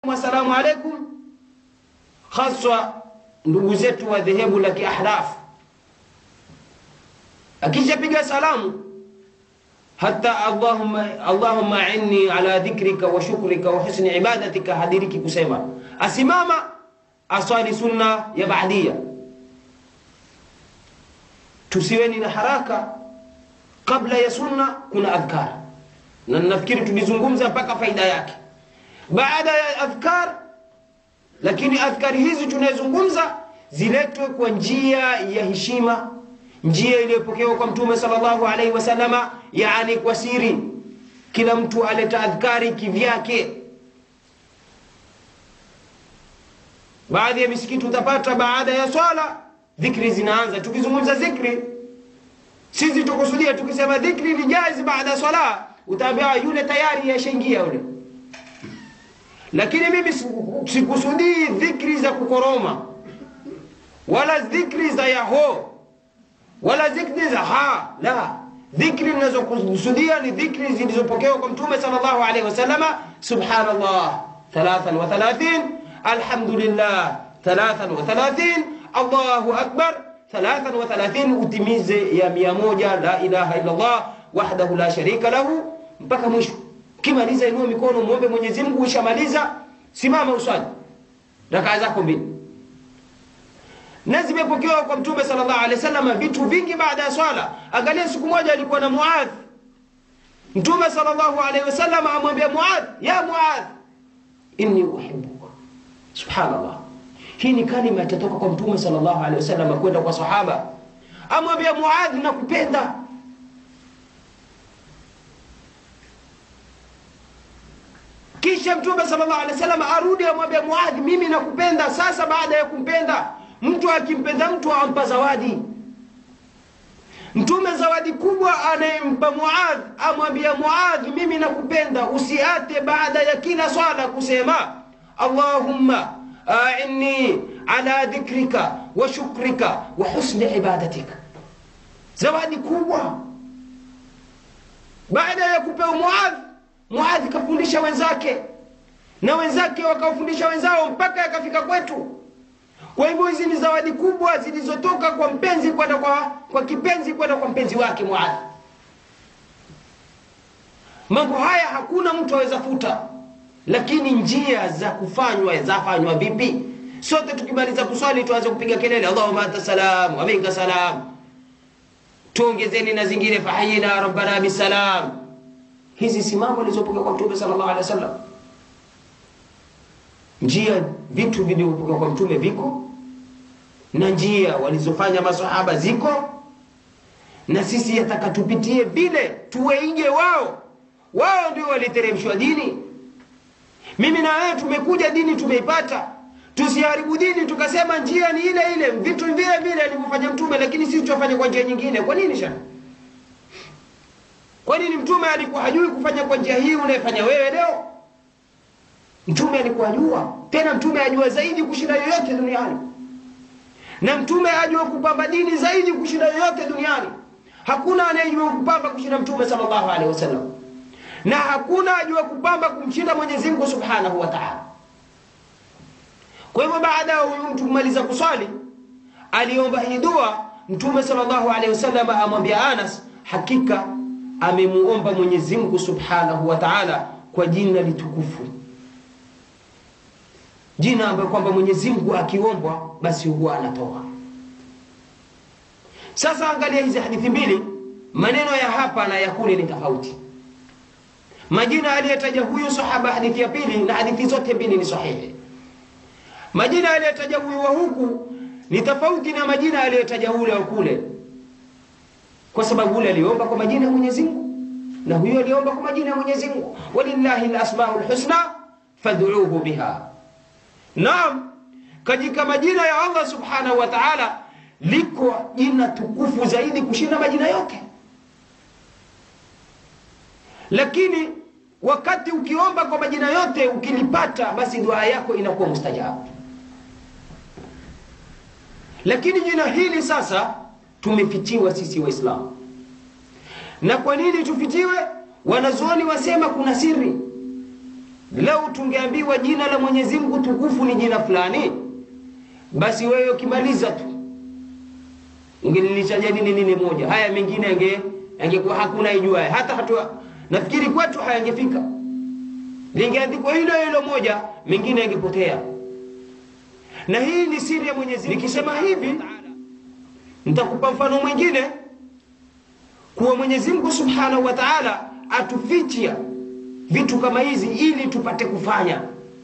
assalamu alaikum, haswa ndugu zetu wa dhehebu la Kiahnaf, akishapiga salamu hata allahumma, allahumma inni ala dhikrika wa shukrika wa husni ibadatika, hadiriki kusema, asimama aswali sunna ya baadia. Tusiweni na haraka kabla ya sunna, kuna adhkar na nafikiri tulizungumza mpaka faida yake baada ya adhkar. Lakini adhkari hizi tunayozungumza ziletwe kwa njia ya heshima, njia iliyopokewa kwa Mtume sallallahu alaihi wasallama, yani kwa siri. Kila mtu aleta adhkari kivyake. Baadhi ya misikiti utapata baada ya swala dhikri zinaanza. Tukizungumza dhikri, sisi tukusudia, tukisema dhikri ni jaiz baada ya swala, utaambia yule tayari yashaingia yule lakini mimi sikusudii dhikri za kukoroma wala dhikri za yaho wala dhikri za ha la dhikri ninazokusudia ni dhikri zilizopokewa kwa mtume sallallahu alaihi wasallama subhanallah 33 alhamdulillah 33 allahu akbar 33 utimize ya mia moja la ilaha illa allah wahdahu la sharika lahu mpaka mwisho Ukimaliza inua mikono muombe Mwenyezi Mungu. Ushamaliza simama uswali rakaa zako mbili, na zimepokewa kwa Mtume sallallahu alaihi wasallam vitu vingi baada ya swala. Angalia, siku moja alikuwa na Muadh, Mtume sallallahu alaihi wasallam amwambia Muadh, ya Muadh, inni uhibbuka. Subhanallah, hii ni kalima itatoka kwa Mtume sallallahu alaihi wasallam kwenda kwa sahaba, amwambia Muadh, nakupenda Kisha Mtume sallallahu alaihi wasallam arudi amwambia Muadh, mimi nakupenda. Sasa baada ya kumpenda mtu, akimpenda mtu ampa zawadi. Mtume zawadi kubwa anayempa Muadh, amwambia Muadh, mimi nakupenda, usiate baada ya kila swala kusema Allahumma a'inni ala dhikrika wa shukrika wa husni ibadatika. Zawadi kubwa baada ya kupewa Muadh Muadhi kafundisha wenzake na wenzake wakawafundisha wenzao mpaka yakafika kwetu. Kwa hivyo hizi ni zawadi kubwa zilizotoka kwa mpenzi kwenda kwa, kwa kipenzi kwenda kwa mpenzi wake Muadhi. Mambo haya hakuna mtu aweza futa, lakini njia za kufanywa zafanywa vipi? Sote tukimaliza kuswali tuanze kupiga kelele Allahumma anta salam wa minka salam, tuongezeni na zingine fahayina rabbana bisalam Hizi si mambo alizopokea kwa Mtume sallallahu alaihi wasallam. Njia vitu vilivyopokea kwa Mtume viko na njia walizofanya masahaba ziko, na sisi yataka tupitie vile, tuwaige wao. Wao ndio waliteremshwa dini. Mimi na wewe tumekuja dini tumeipata, tusiharibu dini tukasema njia ni ile ile, vitu vile vile alivyofanya Mtume, lakini sisi tufanye kwa njia nyingine. Kwa nini shana? Kwa nini mtume alikuwa hajui kufanya kwa njia hii unayefanya wewe leo? Mtume alikuwa ajua, tena mtume ajua zaidi kushinda yoyote duniani, na mtume ajua kupamba dini zaidi kushinda yoyote duniani. Hakuna anayejua kupamba kushinda mtume sallallahu alaihi wasallam, na hakuna ajua kupamba kumshinda Mwenyezi Mungu subhanahu wa ta'ala. Kwa hivyo baada ya huyu mtu kumaliza kuswali, aliomba hii dua. Mtume sallallahu alaihi wasallam amwambia Anas, hakika amemuomba Mwenyezi Mungu Subhanahu wa Ta'ala kwa jina litukufu, jina ambayo kwamba Mwenyezi Mungu akiombwa basi huwa anatoa. Sasa angalia hizi hadithi mbili, maneno ya hapa na ya kule ni tofauti. Majina aliyotaja huyu sahaba hadithi ya pili na hadithi zote mbili ni sahihi. Majina aliyotaja huyu wa huku ni tofauti na majina aliyotaja ule wa kule kwa sababu ule aliomba kwa majina ya Mwenyezi Mungu na huyo aliomba kwa majina ya Mwenyezi Mungu, walillahi alasmaul husna fad'uuhu biha. Naam, katika majina ya Allah subhanahu wa ta'ala liko jina tukufu zaidi kushinda majina yote, lakini wakati ukiomba kwa majina yote ukilipata, basi dua yako inakuwa mustajabu. Lakini jina hili sasa tumefichiwa sisi Waislamu. Na kwa nini tufichiwe? Wanazuoni wasema kuna siri. lau tungeambiwa jina la Mwenyezi Mungu tukufu ni jina fulani, basi wewe ukimaliza tu ungelilitaja nini nini moja, haya mengine yange yangekuwa hakuna ijuaye, hata hatua nafikiri kwetu hayangefika. Lingeandikwa hilo hilo moja, mengine yangepotea. Na hii ni siri ya Mwenyezi Mungu. Nikisema hivi, nitakupa mfano mwingine kuwa Mwenyezi Mungu Subhanahu wa Ta'ala atufichia vitu kama hizi ili tupate kufanya.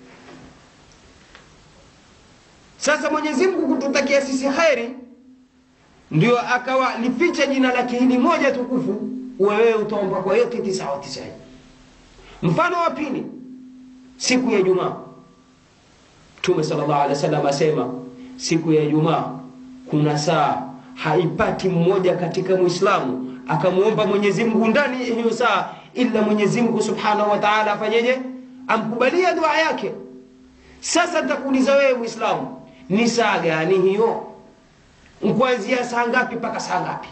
Sasa Mwenyezi Mungu kututakia sisi kheri, ndio akawa lificha jina lake hili moja tukufu, wewe utaomba kwa yote tisa wa tisa. Mfano wa pili, siku ya Ijumaa, Mtume sallallahu alaihi wasallam asema siku ya Ijumaa kuna saa haipati mmoja katika Muislamu akamwomba Mwenyezi Mungu ndani ya hiyo saa ila Mwenyezi Mungu Subhanahu wa Ta'ala afanyeje? Amkubalia dua yake. Sasa nitakuuliza wewe Muislamu, ni saa gani hiyo? Kuanzia saa ngapi mpaka saa ngapi?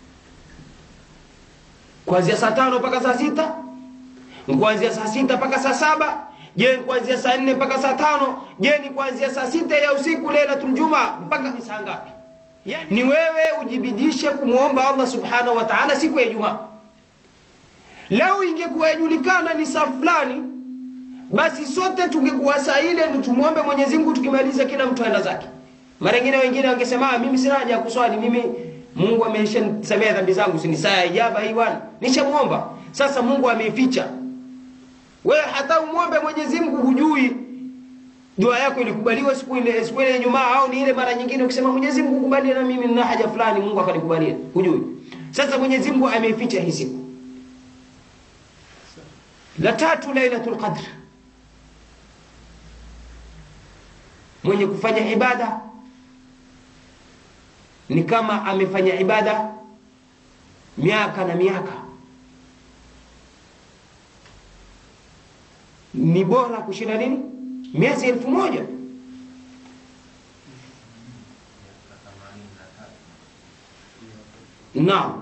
Kuanzia saa tano mpaka saa sita? Kuanzia saa sita mpaka saa saba? Je, kuanzia saa nne mpaka saa tano? Je, ni kuanzia saa sita ya usiku Lailatul Jumaa mpaka ni saa ngapi? Ni wewe ujibidishe kumwomba Allah Subhanahu wa Ta'ala siku ya Ijumaa. Leo ingekuwa yajulikana ni saa fulani, basi sote tungekuwa saa ile ndio tumwombe Mwenyezi Mungu, tukimaliza kila mtu aenda zake. Mara nyingine wengine wangesema mimi sina haja ya kuswali, mimi Mungu ameshanisamea dhambi zangu, si ni saa ya ijaba hii bwana, nishamuomba. Sasa Mungu ameificha. Wewe hata umwombe Mwenyezi Mungu hujui dua yako ilikubaliwa siku ile siku ile Ijumaa au ni ile mara nyingine ukisema Mwenyezi Mungu kubalie na mimi nina haja fulani Mungu akanikubalia. Hujui. Sasa Mwenyezi Mungu ameificha hii siku. La tatu Lailatul Qadr. Mwenye kufanya ibada ni kama amefanya ibada miaka na miaka. Ni bora kushinda nini? Miezi elfu moja. Naam.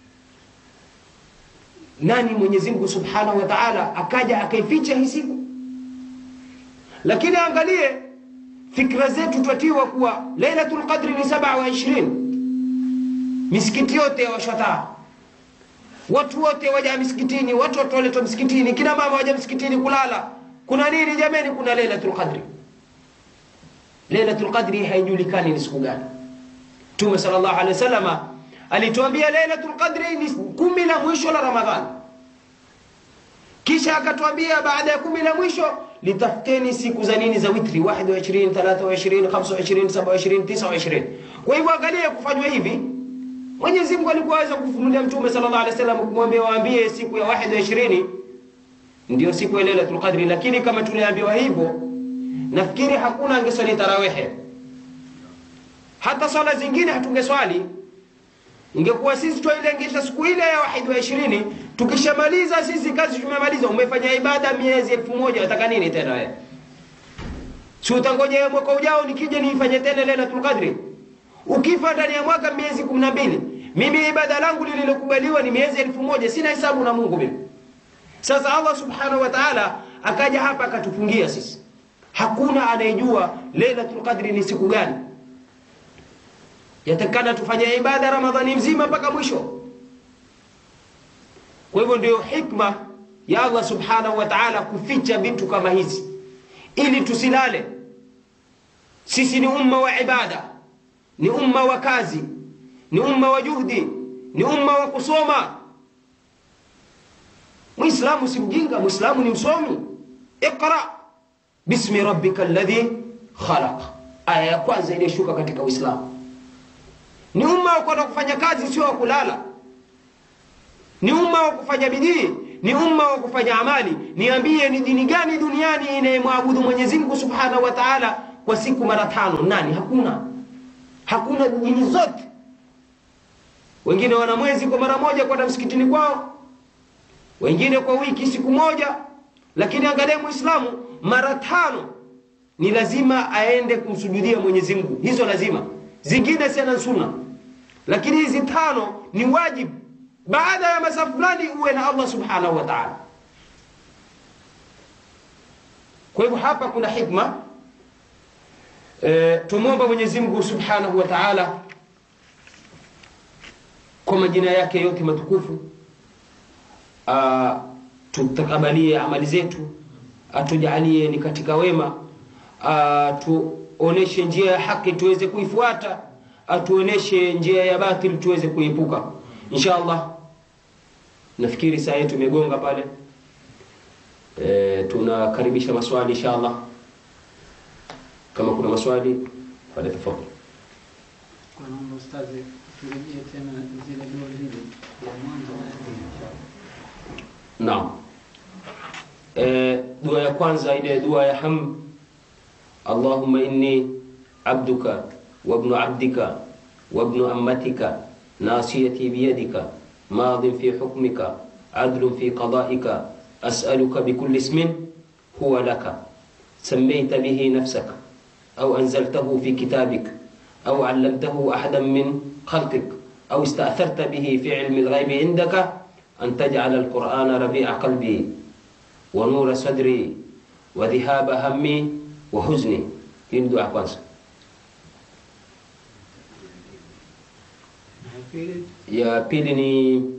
Nani Mwenyezi Mungu Subhanahu wa Ta'ala akaja akaificha hii siku? Lakini angalie fikra zetu twatiwa kuwa Lailatul Qadri ni 27. Misikiti yote yawashwa watu wote waja misikitini, watu wote waletwa msikitini, kina mama waja msikitini kulala. Kuna nini jameni? Kuna Lailatul Qadri. Lailatul Qadri haijulikani ni siku gani. Mtume sallallahu alaihi wasallam alituambia Lailatul Qadri ni kumi la mwisho la Ramadhani, kisha akatuambia baada ya kumi la mwisho litafuteni siku za nini za witri 21 23 25 27 29 kwa hivyo angalia kufanywa hivi Mwenyezi Mungu alikuwa aweza kufunulia Mtume sallallahu alaihi wasallam kumwambia waambie siku ya 21 ndio siku ya Lailatul Qadri, lakini kama tuliambiwa hivyo, nafikiri hakuna angeswali tarawehe, hata swala zingine hatungeswali. Ingekuwa sisi twailengesha siku ile ya wahidi wa ishirini, tukishamaliza sisi kazi tumemaliza. Umefanya ibada miezi elfu moja wataka nini tena wewe? Si utangoja mwaka ujao nikija niifanye tena Lailatul Qadri? Ukifa ndani ya mwaka miezi kumi na mbili, mimi ibada langu lililokubaliwa ni miezi elfu moja, sina hesabu na Mungu mimi. Sasa Allah subhanahu wa ta'ala akaja hapa akatufungia sisi, hakuna anayejua Lailatul Qadri ni siku gani. Yatakana tufanye ibada Ramadhani mzima mpaka mwisho. Kwa hivyo ndio hikma ya Allah subhanahu wa ta'ala kuficha vitu kama hizi ili tusilale. Sisi ni umma wa ibada, ni umma wa kazi, ni umma wa juhdi, ni umma wa kusoma. Muislamu si mjinga, Muislamu ni msomi. Iqra bismi rabbika alladhi khalaq, aya ya kwanza iliyoshuka katika Uislamu. Ni umma wa kwenda kufanya kazi, sio wa kulala. Ni umma wa kufanya bidii, ni umma wa kufanya amali. Niambie, ni dini gani duniani inayemwabudu Mwenyezi Mungu Subhanahu wa Ta'ala kwa siku mara tano? Nani? Hakuna, hakuna dini zote. Wengine wana mwezi kwa mara moja kwenda msikitini kwao, wengine kwa wiki siku moja, lakini angalia Muislamu mara tano ni lazima aende kumsujudia Mwenyezi Mungu. Hizo lazima, zingine sana sunna, lakini hizi tano ni wajibu. Baada ya masaa fulani uwe na Allah subhanahu wa ta'ala. kwa hivyo hapa kuna hikma e, tumwomba mwenyezi mungu subhanahu wa taala kwa majina yake yote matukufu tutakabalie amali zetu atujalie ni katika wema atuoneshe njia ya haki tuweze kuifuata atuoneshe njia ya batil tuweze kuepuka insha allah nafikiri saa yetu imegonga pale e, tunakaribisha maswali insha allah kama kuna maswali pale tafadhali Kwa naomba ustazi turejee tena zile dua zile ya mwanzo na ya pili. naam e, dua ya kwanza ile dua ya ham allahumma inni abduka wabnu abdika wabnu ammatika nasiyati biyadika ماض في حكمك عدل في قضائك أسألك بكل اسم هو لك سميت به نفسك أو أنزلته في كتابك أو علمته أحدا من خلقك أو استأثرت به في علم الغيب عندك أن تجعل القرآن ربيع قلبي ونور صدري وذهاب همي وحزني in dua kwanza Na ya pili ya pili ni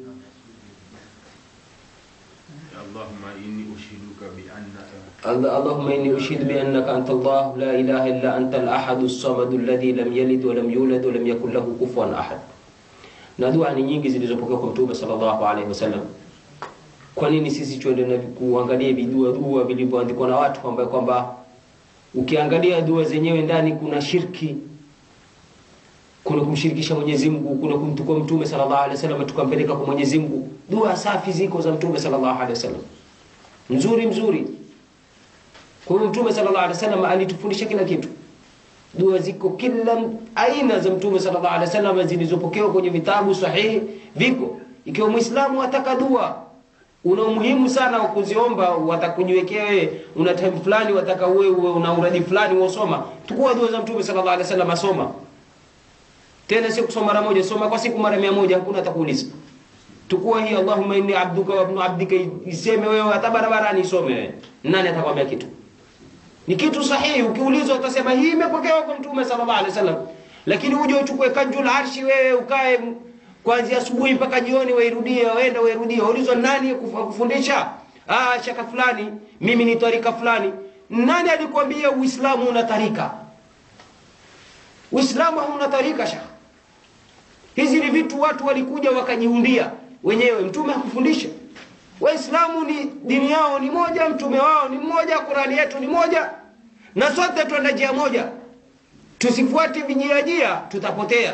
اللهم إني أشهدك بأنك الله- اللهم إني أشهد بأنك أنت الله لا إله إلا أنت الأحد الصمد الذي لم يلد ولم يولد ولم يكن له كفوا أحد na dua ni nyingi zilizopokewa kwa mtume sallallahu alaihi wasallam kwa nini sisi tuende na kuangalia vidua dua vilivyoandikwa na watu kwamba kwamba ukiangalia dua zenyewe ndani kuna shirki kuna kumshirikisha Mwenyezi Mungu kuna kumtukua mtume sallallahu alaihi wasallam tukampeleka kwa Mwenyezi Mungu dua safi ziko za mtume sallallahu alaihi wasallam nzuri mzuri kwa hiyo mtume sallallahu alaihi wasallam alitufundisha kila kitu dua ziko kila aina za mtume sallallahu alaihi wasallam zilizopokewa kwenye vitabu sahihi viko ikiwa muislamu ataka dua una umuhimu sana wa kuziomba watakujiwekea wewe una time fulani wataka uwe uwe una uradi fulani usoma tukua dua za mtume sallallahu alaihi wasallam asoma tena si kusoma mara moja soma kwa siku mara mia moja hakuna atakuuliza tukua hii allahumma inni abduka wa ibnu abdika iseme wewe hata barabarani isome wewe nani atakwambia kitu ni kitu sahihi ukiulizwa utasema hii imepokewa kwa mtume sallallahu alaihi wasallam lakini uje uchukue kanjul arshi wewe ukae m- kuanzia asubuhi mpaka jioni wairudie waenda wairudie ulizwa nani kufa- kufundisha ah shaka fulani mimi ni tarika fulani nani alikwambia uislamu una tarika uislamu hauna tarika shaka hizi ni vitu watu walikuja wakajiundia wenyewe mtume hakufundisha waislamu ni dini yao ni moja mtume wao ni mmoja qurani yetu ni moja na sote twenda njia moja tusifuate vijiajia tutapotea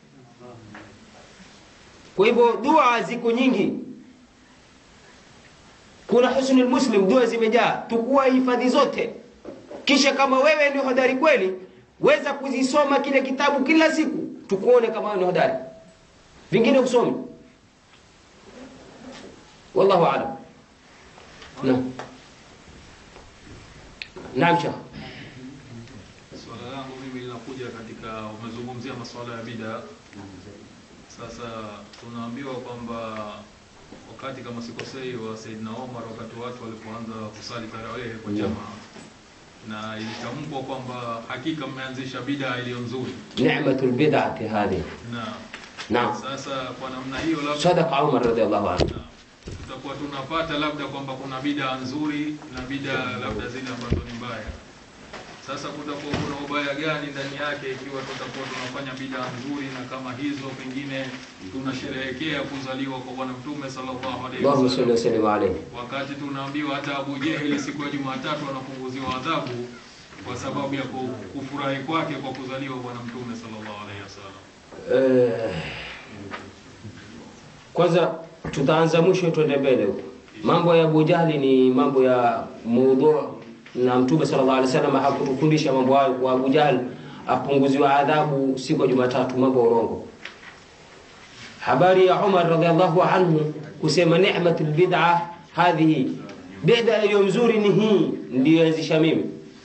kwa hivyo dua ziko nyingi kuna husnul muslim dua zimejaa tukua hifadhi zote kisha kama wewe ni hodari kweli weza kuzisoma kile kitabu kila siku tukuone kama wewe ni hodari vingine usomi wallahu alam naam naam shekh Swala langu mimi linakuja katika, umezungumzia masuala ya bida. Sasa tunaambiwa kwamba wakati kama sikosei wa Saidina Omar, wakati watu walipoanza kusali tarawehe kwa Ndio. jamaa, na ilitamkwa kwamba hakika mmeanzisha bida iliyo nzuri, ni'matul bid'ati hadhihi na naam sasa kwa namna hiyo labda sadaqa umar radiyallahu anhu tutakuwa tunapata labda kwamba kuna bida nzuri na bida labda zile ambazo ni mbaya. Sasa kutakuwa kuna ubaya gani ndani yake ikiwa tutakuwa tunafanya bida nzuri na kama hizo pengine tunasherehekea kuzaliwa kwa Bwana Mtume sallallahu alaihi Allahumma salli wasallam, wa sallim alayhi wakati tunaambiwa hata Abu Jeheli siku ya Jumatatu anapunguziwa adhabu kwa sababu ya ku- kufurahi kwake kwa kuzaliwa Bwana Mtume sallallahu alaihi wasallam. Eh, kwanza tutaanza mwisho tuende mbele huko mambo ya Abu Jahli ni mambo ya mudhu na mtume sallallahu alaihi wasallam hakutufundisha mambo hayo kwa Abu Jahl apunguziwa adhabu siku ya Jumatatu mambo ya urongo habari ya Umar radhiallahu anhu kusema ni'matul bid'a hadhihi bid'a iliyo mzuri ni hii ndiyo anzisha mimi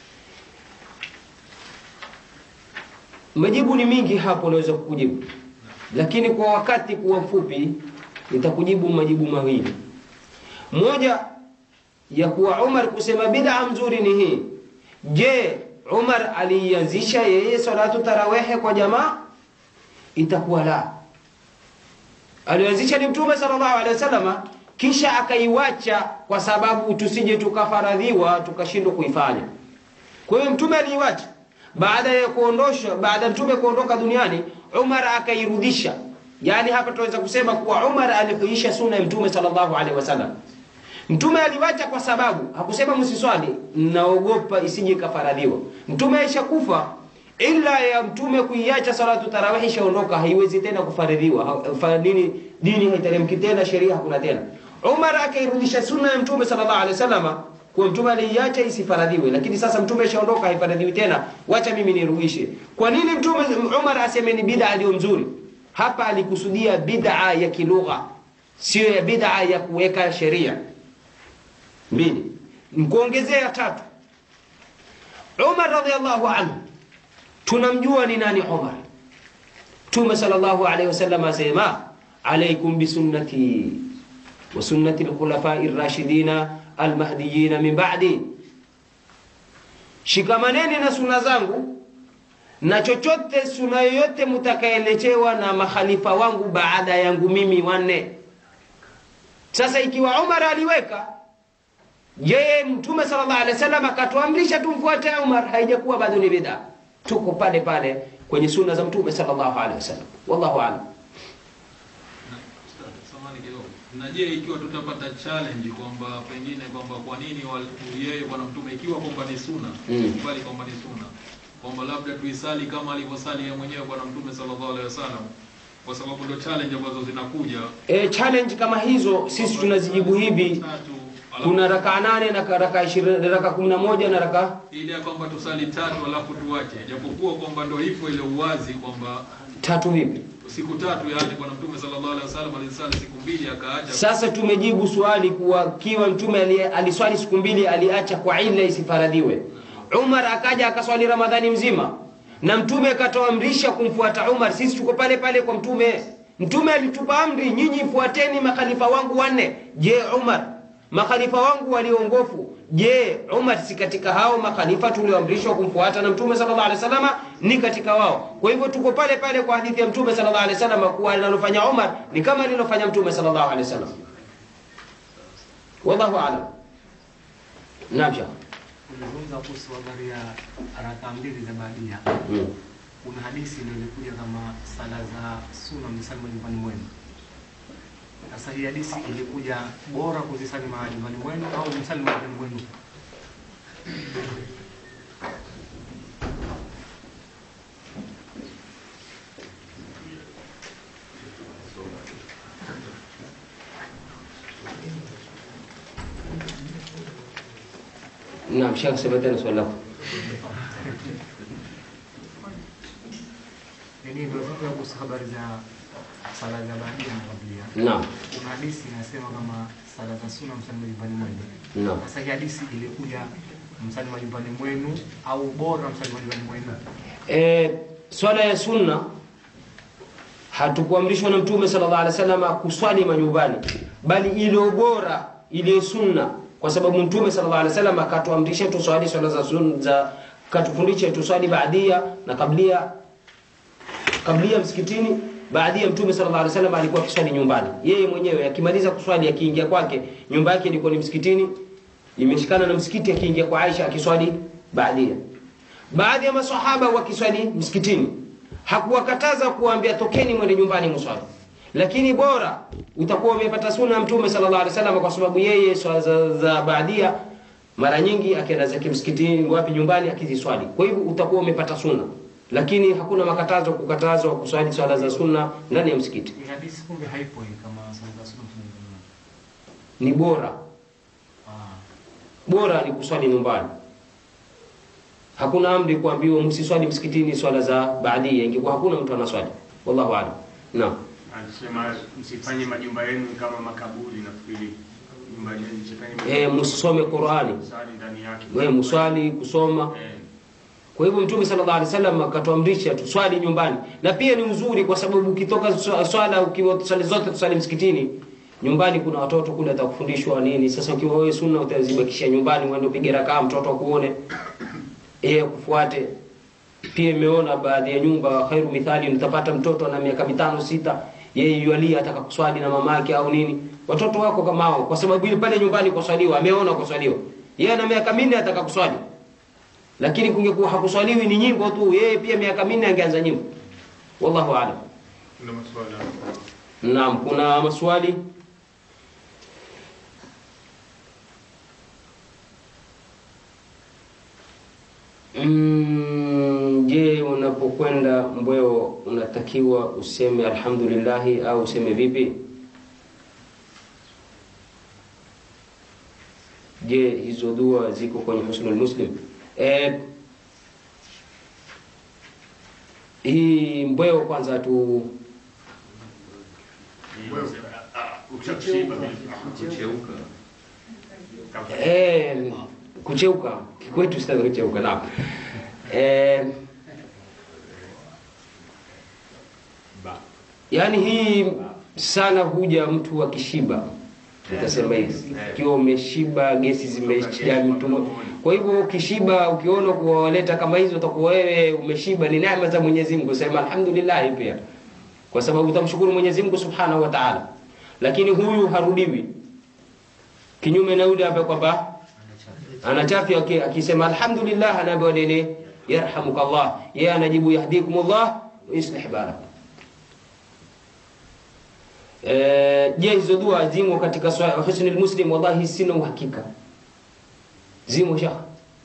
majibu ni mingi hapo naweza kukujibu lakini kwa wakati kuwa mfupi nitakujibu majibu mawili moja ya kuwa Umar kusema bid'a mzuri ni hii. Je, Umar aliianzisha yeye salatu tarawehe kwa jamaa? Itakuwa la. Alianzisha ni Mtume sallallahu alaihi wasallam, kisha akaiwacha kwa sababu tusije tukafaradhiwa tukashindwa kuifanya. Kwa hiyo Mtume aliiwacha baada ya kuondosha, baada ya Mtume kuondoka duniani, Umar akairudisha. Yaani hapa tunaweza kusema kuwa Umar alihuisha sunna ya Mtume sallallahu alaihi wasallam. Mtume aliwacha kwa sababu hakusema msiswali, naogopa isije ikafaradhiwa. Mtume aishakufa, ila ya mtume kuiacha salatu tarawih ishaondoka, haiwezi tena kufaradhiwa. Ha- fa- Dini dini haiteremki tena, sheria hakuna tena. Umar akairudisha sunna ya Mtume sallallahu alaihi wasallam kwa mtume aliiacha isifaradhiwe, lakini sasa mtume ishaondoka, haifaradhiwi tena, wacha mimi nirudishe. Kwa nini mtume Umar aseme ni bid'a ndio mzuri? Hapa alikusudia bid'a ya kilugha, sio ya bid'a ya kuweka sheria mbili mkuongezea tatu Umar radhiallahu anhu tunamjua ni nani Umar Mtume sallallahu alaihi wasallam asema alaikum bisunnati wa sunnati alkhulafai rashidina almahdiyina min ba'di shikamaneni na sunna zangu na chochote sunna yoyote mtakaelechewa na makhalifa wangu baada yangu mimi wanne sasa ikiwa Umar aliweka yeye mtume sallallahu alaihi wasallam akatuamrisha tumfuate Umar, haijakuwa bado ni bid'a. Tuko pale pale kwenye sunna za mtume sallallahu alaihi wasallam. Wallahu a'lam. Na, Ustaz, samahani kidogo. Na je, ikiwa tutapata challenge kwamba pengine kwamba kwa nini wal- yeye bwana mtume ikiwa kwamba ni sunna, Mm. bali kwamba ni sunna, kwamba labda tuisali kama alivyosali yeye mwenyewe bwana mtume sallallahu alaihi wasallam, kwa sababu ndio challenge ambazo zinakuja. E, challenge kama hizo sisi tunazijibu hivi. Tatu, alafu- Kuna rakaa nane na rakaa ishirini, rakaa kumi na moja na rakaa ile ya kwamba tusali tatu alafu tuache, japokuwa kwamba ndio hivyo ile uwazi kwamba tatu vipi? siku tatu, yani bwana mtume sallallahu alaihi wasallam alisali siku mbili akaacha. Sasa tumejibu swali kuwa kiwa mtume ali- aliswali siku mbili aliacha kwa ila isifaradhiwe. Umar akaja akaswali Ramadhani mzima na mtume akatoamrisha kumfuata Umar. Sisi tuko pale pale kwa mtume. Mtume alitupa amri, nyinyi fuateni makhalifa wangu wanne. Je, Umar makhalifa wangu waliongofu, je, Umar si katika hao makhalifa tulioamrishwa kumfuata na mtume sallallahu alaihi wasallam? Ni katika wao. Kwa hivyo tuko pale pale kwa hadithi ya mtume sallallahu alaihi wasallam kuwa analofanya Umar ni kama alilofanya mtume sallallahu alaihi wasallam. Wallahu a'lam. Naam, Sheikh. Ulizungumza kuhusu habari ya raka mbili za baadia. Mm. Kuna hadithi ndio ilikuja kama sala za sunna msali majumbani mwenu. Sasa hii hadithi ilikuja bora kuzisali majumbani mwenu au msali majumbani mwenu? Naam, Sheikh, sema tena swali lako. Yaani ndio zungumza kuhusu habari za sala za baadia na kablia. Naam. Kuna hadithi inasema kama sala za sunna msali majumbani mwenu. Naam. Sasa hii hadithi ilikuja msali majumbani mwenu au bora msali majumbani mwenu? E, swala ya sunna hatukuamrishwa na Mtume sallallahu alaihi wasallam kuswali majumbani, bali ile bora ile sunna, kwa sababu Mtume sallallahu alaihi wasallam akatuamrisha tuswali swala za sunna za katufundisha tuswali baadia na kablia kablia msikitini. Baadia Mtume sallallahu alaihi wasallam alikuwa akiswali nyumbani yeye mwenyewe, akimaliza kuswali akiingia kwake, nyumba yake ilikuwa ni msikitini, imeshikana na msikiti, akiingia kwa Aisha akiswali baadia baadhi ya masahaba wakiswali msikitini hakuwakataza kuwaambia tokeni mwende nyumbani mswali lakini bora utakuwa umepata sunna ya mtume sallallahu alaihi wasallam kwa sababu yeye swala za, za baadia mara nyingi akienda zake msikitini wapi nyumbani akiziswali kwa hivyo utakuwa umepata sunna lakini hakuna makatazo kukatazwa kuswali swala za sunna ndani ya msikiti Hii hadithi kumbe haipo hii kama sala za sunna msali majumbani mwenu. ni bora Ah. bora ni kuswali nyumbani hakuna amri kuambiwa msiswali msikitini swala za baadia ingekuwa hakuna mtu anaswali wallahu a'lam naam Anasema msifanye majumba yenu kama makaburi. Nafikiri nyumba yenu msifanye eh msisome Qur'ani msali ndani yake. wewe mswali kusoma Eh, kwa hivyo mtume sallallahu alaihi wasallam akatuamrisha tuswali nyumbani na pia ni uzuri kwa sababu ukitoka swa- swala ukiwa swali zote tuswali msikitini nyumbani kuna watoto kule atakufundishwa nini sasa ukiwa wewe sunna utazibakisha nyumbani uende upige rakaa mtoto akuone yeye kufuate pia imeona baadhi ya nyumba khairu mithali utapata mtoto na miaka mitano sita yeye yualia ataka kuswali na mamake au nini watoto wako kama hao kwa sababu ile pale nyumbani kuswaliwa ameona kuswaliwa yeye ana miaka minne ataka kuswali lakini kungekuwa hakuswaliwi ni nyimbo tu yeye pia miaka minne angeanza nyimbo wallahu aalam Kuna maswala naam kuna maswali Mm, je, unapokwenda mbweo unatakiwa useme alhamdulillahi au useme vipi? Je, hizo dua ziko kwenye Husnul Muslim? Eh, hii mbweo kwanza tu ukishakushiba kucheuka. eh, kucheuka kwetu sasa kucheuka naam. Eh, yaani hii sana huja mtu akishiba utasema hivi ikiwa umeshiba gesi zimejaa mtumbo kwa hivyo ukishiba ukiona kuwaleta kama hizo utakuwa wewe umeshiba ni neema za Mwenyezi Mungu sema alhamdulillah pia kwa sababu utamshukuru Mwenyezi Mungu Subhanahu wa Ta'ala lakini huyu harudiwi kinyume na yule ambaye kwamba anachafya aki- akisema alhamdulillah anaambiwa nini yarhamukallah yeye anajibu yahdikumullah wa yuslih balak Eh, je hizo dua zimo katika swa- husnul muslim wallahi sina uhakika zimo shekh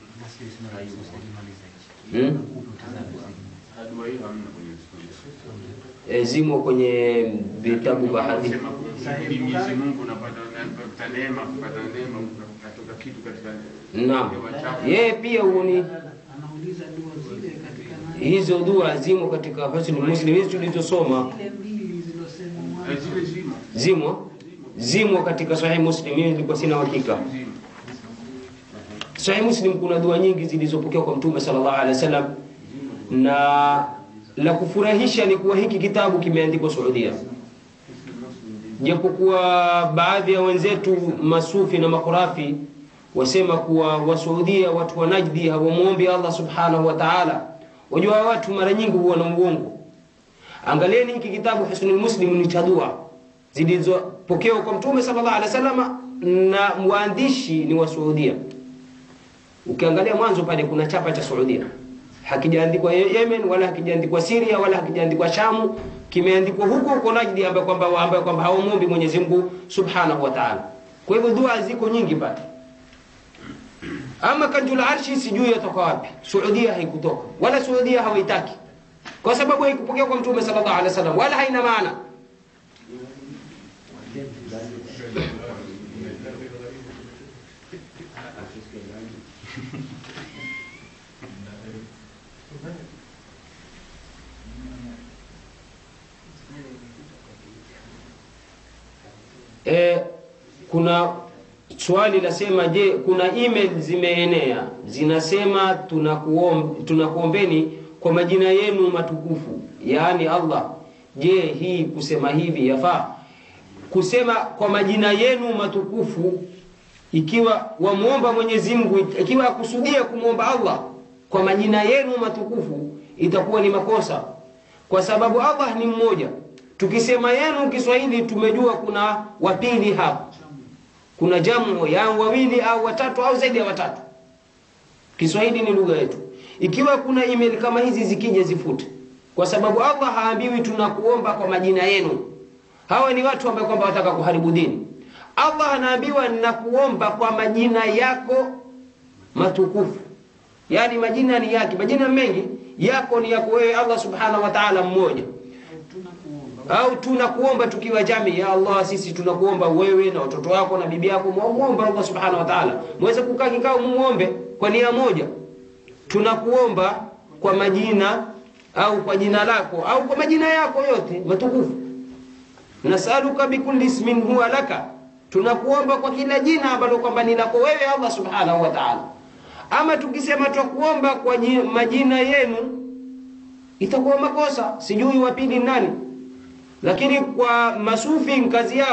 hmm? dua hiyo hamna kwenye Uislamu. e, zimo kwenye vitabu vya hadithi Sema kumhimidi Mwenyezi Mungu unapata unapata neema, kupata neema katoka kitu katika naam hewa chafu. yeye pia uni Anauliza dua zile katika nani? hizo dua zimo katika husnul muslim hizi tulizosoma Zile mbili zilosema Eh, mwanzo. Zile zimo. zimo zimo katika sahih muslim mimi nilikuwa sina uhakika Zimo. Sahih Muslim kuna dua nyingi zilizopokewa kwa Mtume sallallahu alaihi wasallam, na la kufurahisha ni kuwa hiki kitabu kimeandikwa Saudia, japokuwa baadhi ya wenzetu masufi na makurafi wasema kuwa Wasaudia, watu wa Najdi hawamwombi Allah subhanahu wa ta'ala. Wajua watu mara nyingi huwa na uongo. Angalieni hiki kitabu Husnul Muslim ni cha dua zilizopokewa kwa Mtume sallallahu alaihi wasallam, na mwandishi ni wa Saudia. Ukiangalia mwanzo pale kuna chapa cha Saudia, hakijaandikwa Ye- Yemen wala hakijaandikwa Syria wala hakijaandikwa Shamu, kimeandikwa huko huko Najdi, ambaye kwamba ambaye kwamba hawamwombi Mwenyezi Mungu Subhanahu wa Ta'ala. Kwa hivyo dua ziko nyingi pale. Ama kanjul arshi sijui yatoka wapi. Saudia haikutoka wala Saudia hawaitaki, kwa sababu haikupokea kwa Mtume sallallahu alaihi wasallam wala haina maana. E, kuna swali lasema, je, kuna email zimeenea zinasema tunakuom, tunakuombeni kwa majina yenu matukufu, yaani Allah. Je, hii kusema hivi yafaa? Kusema kwa majina yenu matukufu, ikiwa wamwomba Mwenyezi Mungu, ikiwa akusudia kumwomba Allah kwa majina yenu matukufu, itakuwa ni makosa, kwa sababu Allah ni mmoja. Tukisema yenu Kiswahili tumejua kuna wapili hapa, kuna jamu ya wawili au watatu au zaidi ya watatu. Kiswahili ni lugha yetu. Ikiwa kuna email kama hizi zikija, zifute, kwa sababu Allah haambiwi tunakuomba kwa majina yenu. Hawa ni watu ambao kwamba wataka kuharibu dini. Allah anaambiwa nakuomba kwa majina yako matukufu, yaani majina ni yake, majina mengi yako ni yako wewe Allah subhanahu wa ta'ala mmoja Tunakuomba. au tunakuomba tukiwa jamii ya Allah, sisi tunakuomba wewe na watoto wako na bibi yako, muombe Allah subhanahu wa ta'ala, muweze kukaa kikao, muombe kwa nia moja. Tunakuomba kwa majina au kwa jina lako au kwa majina yako yote matukufu. Nasaluka bikulli ismin huwa laka, tunakuomba kwa kila jina ambalo kwamba ni lako wewe Allah subhanahu wa ta'ala. Ama tukisema twakuomba kwa ji- majina yenu itakuwa makosa, sijui wa pili nani lakini kwa masufi kazi yao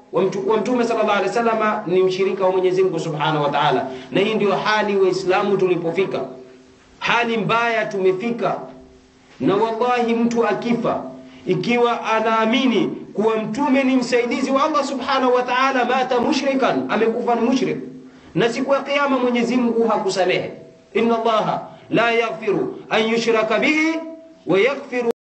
wa mtu- wa mtume sallallahu alaihi wasallam ni mshirika wa Mwenyezi Mungu subhanahu wa ta'ala, na hii ndio hali Waislamu tulipofika, hali mbaya tumefika. Na wallahi mtu akifa ikiwa anaamini kuwa mtume ni msaidizi wa Allah subhanahu wa ta'ala, mata mushrikan, amekufa ni mushrik, na siku ya kiyama Mwenyezi Mungu hakusamehe. Inna Allaha la yaghfiru an yushraka bihi wa yaghfiru